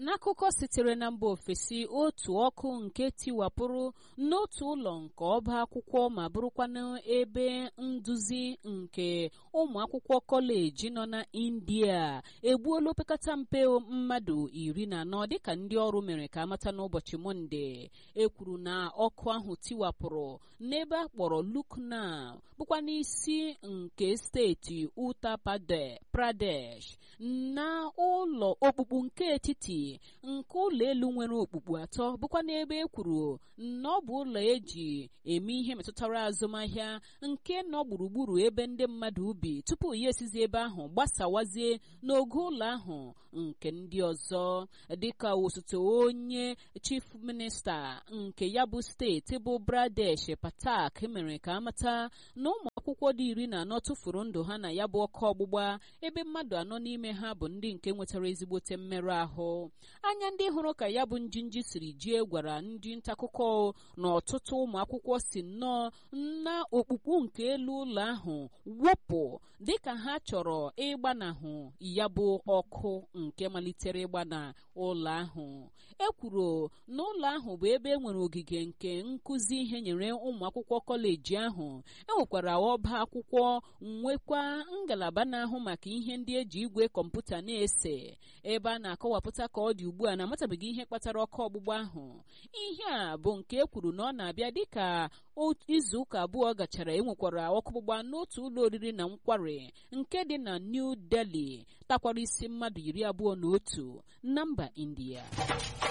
n'akụkọ sitere na mba ofesi otu ọkụ nke tiwapụrụ n'otu ụlọ nke ọba akwụkwọ ma bụrụkwanụ ebe nduzi nke ụmụ akwụkwọ kọleji nọ na india egbuola opekata mpe mmadụ iri na anọ dịka ndị ọrụ mere ka amata n'ụbọchị mọnde ekwuru na ọkụ ahụ tiwapụrụ n'ebe a kpọrọ lukna bụkwa n'isi nke steeti uttar pradesh na ụlọ okpukpu nke etiti nke ụlọ elu nwere okpukpu atọ bụkwa n'ebe e kwuru na ọ bụ ụlọ eji eme ihe metụtara azụmahịa nke nọ gburugburu ebe ndị mmadụ ubi tupu ya esizi ebe ahụ gbasawazie n'ogo ụlọ ahụ nke ndị ọzọ dịka osote onye chief minista nke ya bụ steeti bụ bradesh patak mere ka amata na ụmụ akwụkwọ dị iri na anọ tụfuru ndụ ha na ya bụ ọkụ ọgbụgba ebe mmadụ anọ n'ime ha bụ ndị nke nwetara ezigbote mmerụ ahụ anya ndị hụrụ ka ya bụ njinji siri jie gwara ndị ntaakụkọ na ọtụtụ ụmụ akwụkwọ si nnọọ na okpukpu nke elu ụlọ ahụ wụpụ dịka ha chọrọ ịgbanahụ ya bụ ọkụ nke malitere ịgbana ụlọ ahụ e kwuru na ụlọ ahụ bụ ebe e nwere ogige nke nkụzi ihe nyere ụmụ akwụkwọ kọleji ahụ enwekwara ọba akwụkwọ nwekwa ngalaba na-ahụ maka ihe ndị eji igwe kọmputa na-ese ebe a na-akọwapụta ka ọ dị ugbu a na-amatabeghị ihe kpatara ọkụ ọgbụgba ahụ ihe a bụ nke e kwuru na ọ na-abịa dịka izu ụka abụọ gachara enwekwara ọkụ ọgbụgba n'otu ụlọ oriri na nkwari nke dị na New Delhi takwara isi mmadụ iri abụọ na otu na mba India